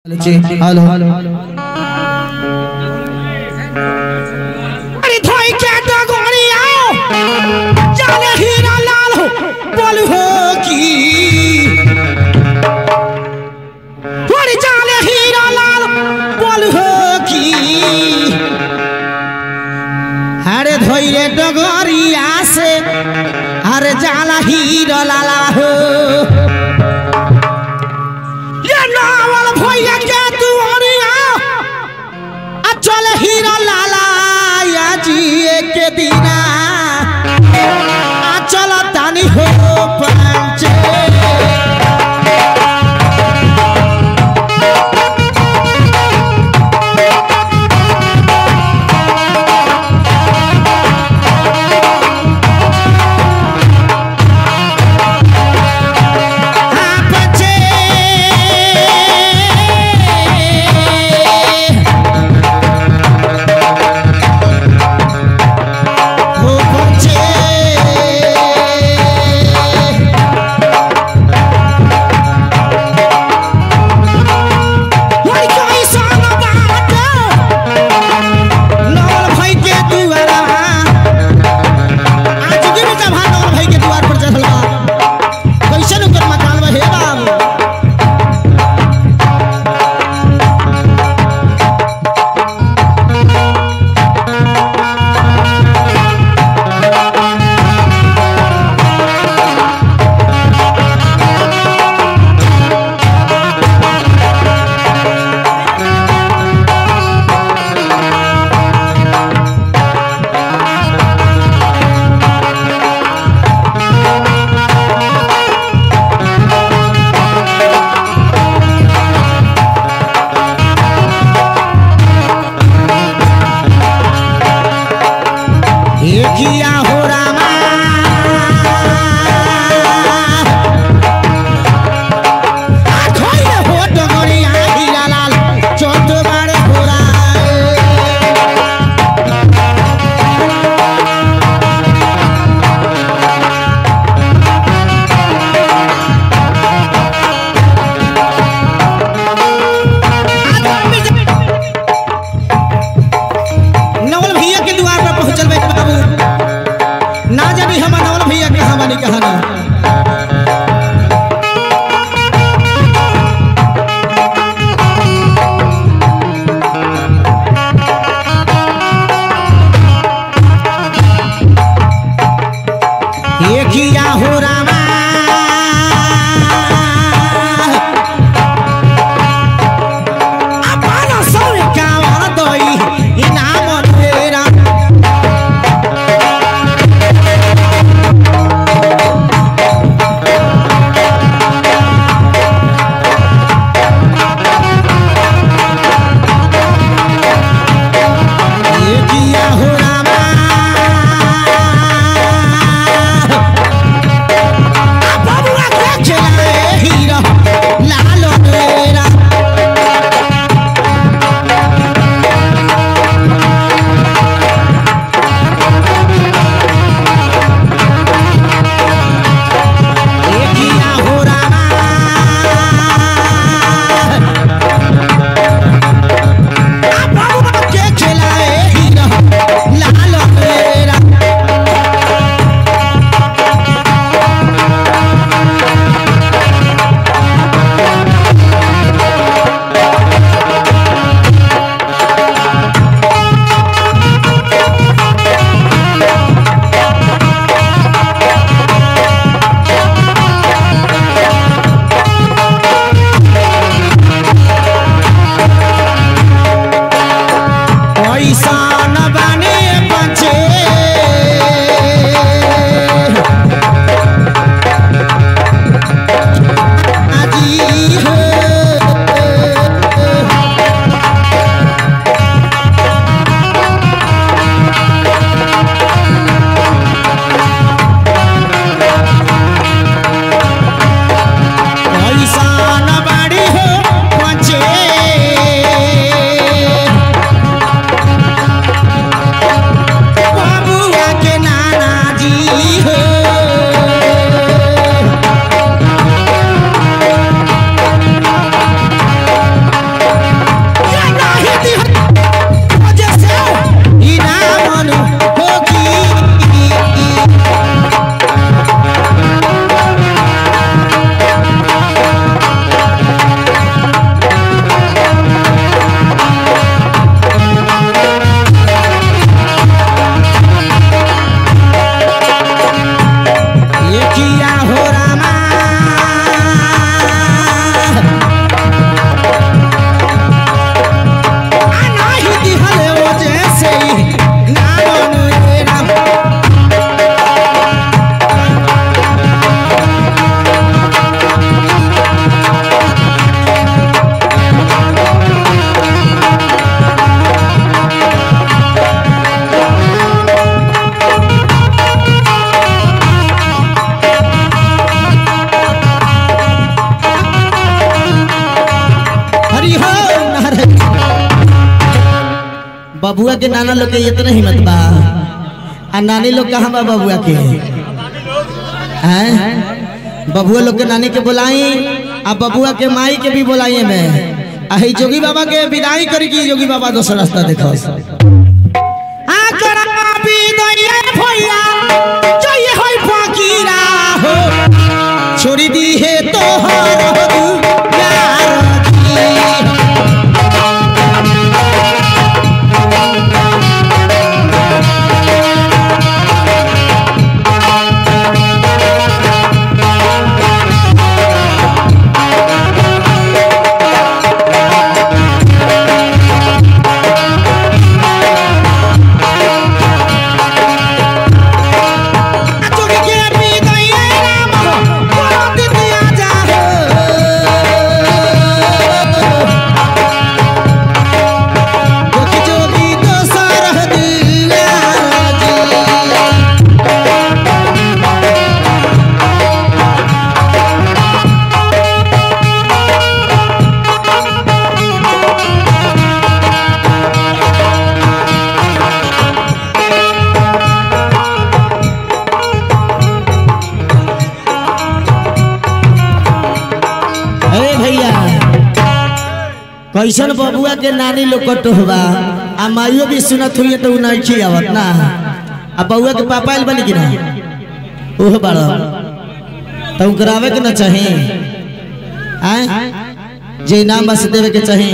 hello अरे धोई के डगोरी आओ जाने हीरा लाल हो बोल हो की अरे जाने हीरा लाल बोल हो की अरे धोई रे डगोरिया से अरे जाला हीरा लाला हो ये नावल भैया के तू अरिया अचल हीरा लाला या जिए के दीना अचल तानी हो पंचे हाँ, पंचे हो बबुआ के नाना लोग के इतना हिम्मत बा आ नानी लोग कहाँ बा बबुआ के हैं बबुआ लोग के नानी के बुलाई आ बबुआ के माई के भी बुलाई में आ ही जोगी बाबा के विदाई करी की जोगी बाबा दोसर रास्ता देखो आ करा विदाई भैया जय होई फकीरा हो छोड़ी दी है तोहर यार की जोगी के विदाई राम हो बोल दिया जा हो जोगी जोगी दोसर दिया जी अरे भैया कैसन बबुआ के नानी लोग को टोहबा आ माइयो भी सुनत हुई तो नहीं खी आवत ना आ बउआ के पापा आइल बनी कि ना ओह बड़ा तो करावे के ना चाहे आय जे इनाम बस देवे के चाहे